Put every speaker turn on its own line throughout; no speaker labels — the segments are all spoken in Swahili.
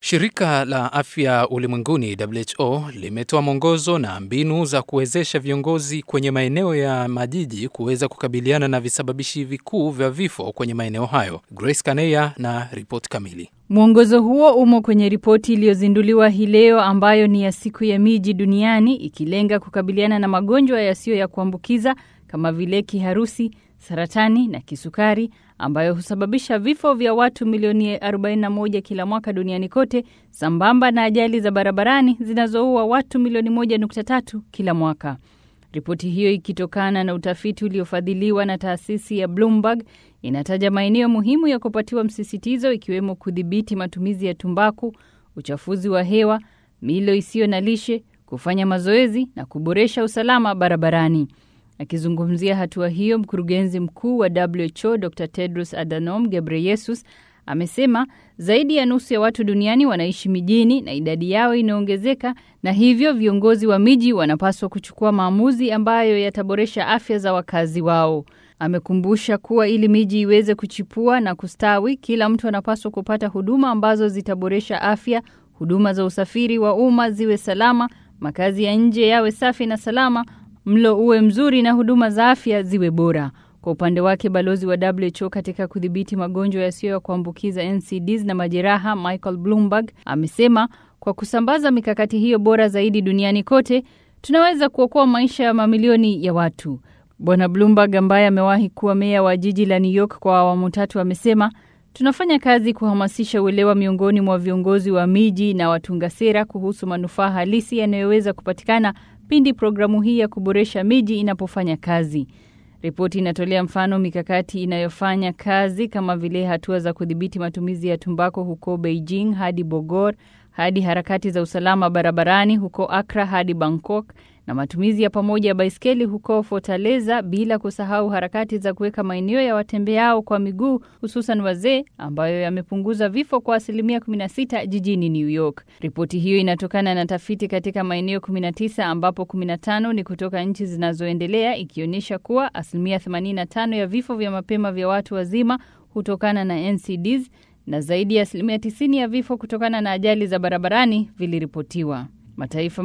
Shirika la Afya Ulimwenguni WHO limetoa mwongozo na mbinu za kuwezesha viongozi kwenye maeneo ya majiji kuweza kukabiliana na visababishi vikuu vya vifo kwenye maeneo hayo. Grace Kaneya na ripoti kamili.
Mwongozo huo umo kwenye ripoti iliyozinduliwa hii leo ambayo ni ya siku ya miji duniani ikilenga kukabiliana na magonjwa yasiyo ya kuambukiza kama vile kiharusi, saratani na kisukari ambayo husababisha vifo vya watu milioni 41 kila mwaka duniani kote, sambamba na ajali za barabarani zinazoua watu milioni 1.3 kila mwaka. Ripoti hiyo ikitokana na utafiti uliofadhiliwa na taasisi ya Bloomberg inataja maeneo muhimu ya kupatiwa msisitizo ikiwemo kudhibiti matumizi ya tumbaku, uchafuzi wa hewa, milo isiyo na lishe, kufanya mazoezi na kuboresha usalama barabarani. Akizungumzia hatua hiyo, mkurugenzi mkuu wa WHO Dr Tedros Adhanom Ghebreyesus amesema zaidi ya nusu ya watu duniani wanaishi mijini na idadi yao inaongezeka, na hivyo viongozi wa miji wanapaswa kuchukua maamuzi ambayo yataboresha afya za wakazi wao. Amekumbusha kuwa ili miji iweze kuchipua na kustawi, kila mtu anapaswa kupata huduma ambazo zitaboresha afya, huduma za usafiri wa umma ziwe salama, makazi ya nje yawe safi na salama, mlo uwe mzuri na huduma za afya ziwe bora. Kwa upande wake balozi wa WHO katika kudhibiti magonjwa yasiyo ya kuambukiza NCDs na majeraha, Michael Bloomberg amesema kwa kusambaza mikakati hiyo bora zaidi duniani kote, tunaweza kuokoa maisha ya mamilioni ya watu. Bwana Bloomberg ambaye amewahi kuwa meya wa jiji la New York kwa awamu tatu amesema tunafanya kazi kuhamasisha uelewa miongoni mwa viongozi wa miji na watunga sera kuhusu manufaa halisi yanayoweza kupatikana pindi programu hii ya kuboresha miji inapofanya kazi. Ripoti inatolea mfano mikakati inayofanya kazi kama vile hatua za kudhibiti matumizi ya tumbako huko Beijing hadi Bogor, hadi harakati za usalama barabarani huko Accra hadi Bangkok na matumizi ya pamoja ya baiskeli huko Fortaleza, bila kusahau harakati za kuweka maeneo ya watembeao kwa miguu hususan wazee ambayo yamepunguza vifo kwa asilimia 16 jijini New York. Ripoti hiyo inatokana na tafiti katika maeneo 19 ambapo 15 ni kutoka nchi zinazoendelea, ikionyesha kuwa asilimia 85 ya vifo vya mapema vya watu wazima hutokana na NCDs na zaidi ya asilimia 90 ya vifo kutokana na ajali za barabarani viliripotiwa. Mataifa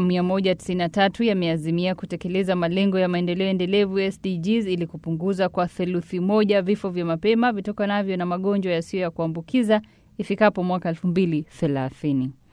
193 yameazimia kutekeleza malengo ya maendeleo endelevu SDGs ili kupunguza kwa theluthi moja vifo vya mapema vitokanavyo na magonjwa yasiyo ya kuambukiza ifikapo mwaka 2030.